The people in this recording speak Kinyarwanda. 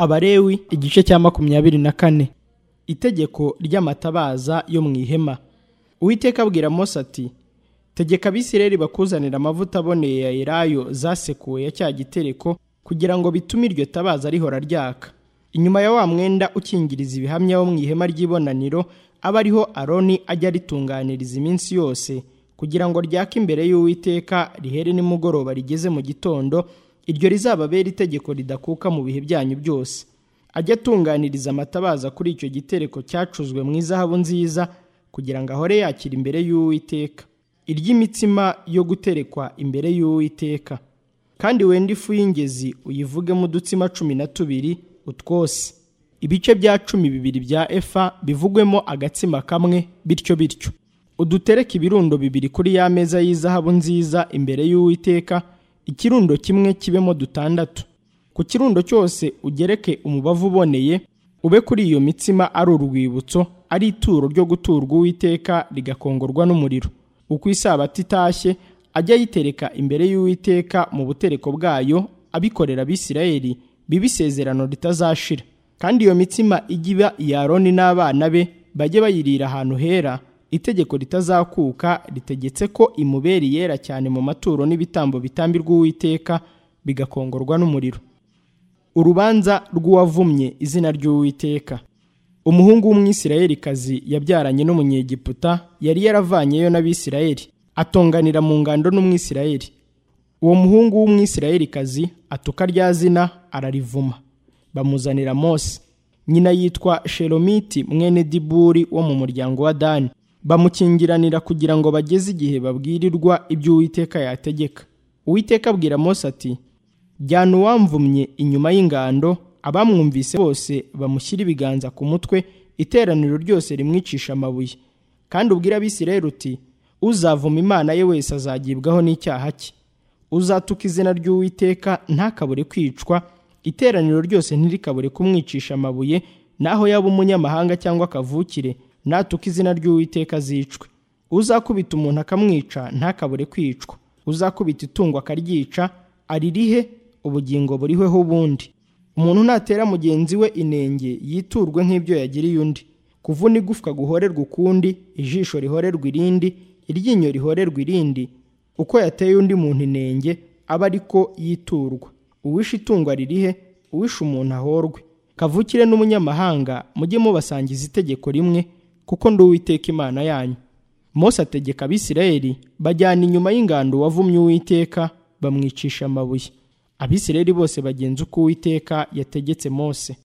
abalewi igice cya makumyabiri na kane itegeko ry'amatabaza yo mu ihema uwiteka abwira mose ati tegeka abisirayeli bakuzanira amavuta aboneye ya elayo zasekuwe ya cya gitereko kugira ngo bitume iryo tabaza rihora ryaka inyuma ya wa mwenda ukingiriza ibihamya wo mu ihema ry'ibonaniro aba ariho aroni ajya aritunganiriza iminsi yose kugira ngo ryake imbere y'uwiteka rihere nimugoroba rigeze mu gitondo iryo rizababera itegeko ridakuka mu bihe byanyu byose ajye atunganiriza amatabaza kuri icyo gitereko cyacuzwe mu izahabu nziza kugira ngo ahore yakira imbere y'uwiteka iry'imitsima yo guterekwa imbere y'uwiteka kandi wenda ifu y'ingezi uyivugemo udutsima cumi na tubiri utwose ibice bya cumi bibiri bya efa bivugwemo agatsima kamwe bityo bityo udutereke ibirundo bibiri kuri ya meza y'izahabu nziza imbere y'uwiteka ikirundo kimwe kibemo dutandatu ku kirundo cyose ugereke umubavu uboneye ube kuri iyo mitsima ari urwibutso ari ituro ryo guturwa uwiteka rigakongorwa n'umuriro uko isabati itashye ajya ayitereka imbere y'uwiteka mu butereko bwayo abikorera abisirayeli biba isezerano ritazashira kandi iyo mitsima ijya iba iya aroni n'abana be bajye bayirira ahantu hera itegeko ritazakuka ritegetse ko imuberi yera cyane mu maturo n'ibitambo bitambirwa uwiteka bigakongorwa n'umuriro urubanza rw'uwavumye izina ry'uwiteka umuhungu w'umwisirayelikazi yabyaranye n'umunyegiputa yari yaravanyeyo n'abisirayeli atonganira mu ngando n'umwisirayeli uwo muhungu w'umwisirayelikazi atuka rya zina ararivuma bamuzanira mose nyina yitwa sheromiti mwene diburi wo mu muryango wa dani bamukingiranira kugira ngo bageze igihe babwirirwa ibyo uwiteka yategeka uwiteka abwira mose ati jyana uwamvumye inyuma y'ingando abamwumvise bose bamushyira ibiganza ku mutwe iteraniro ryose rimwicisha amabuye kandi ubwira abisirayeli uti uzavuma imana ye wese azagibwaho n'icyaha cye uzatuka izina ry'uwiteka ntakabure kwicwa iteraniro ryose ntirikabure kumwicisha amabuye naho yaba umunyamahanga cyangwa akavukire natuka izina ry'uwiteka azicwe uzakubita umuntu akamwica ntakabure kwicwa uzakubita itungo akaryica aririhe ubugingo burihweho ubundi umuntu natera mugenzi we inenge yiturwe nk'ibyo yagiriye undi kuvuna igufwa guhorerwa ukundi ijisho rihorerwa irindi iryinyo rihorerwa irindi uko yateye undi muntu inenge aba ariko yiturwa uwishe itungo aririhe uwishe umuntu ahorwe kavukire n'umunyamahanga mujye mubasangiza itegeko rimwe kuko ndi uwiteka imana yanyu mose ategeka abisirayeli bajyana inyuma y'ingando wavumye uwiteka bamwicisha amabuye abisirayeli bose bagenza uko uwiteka yategetse mose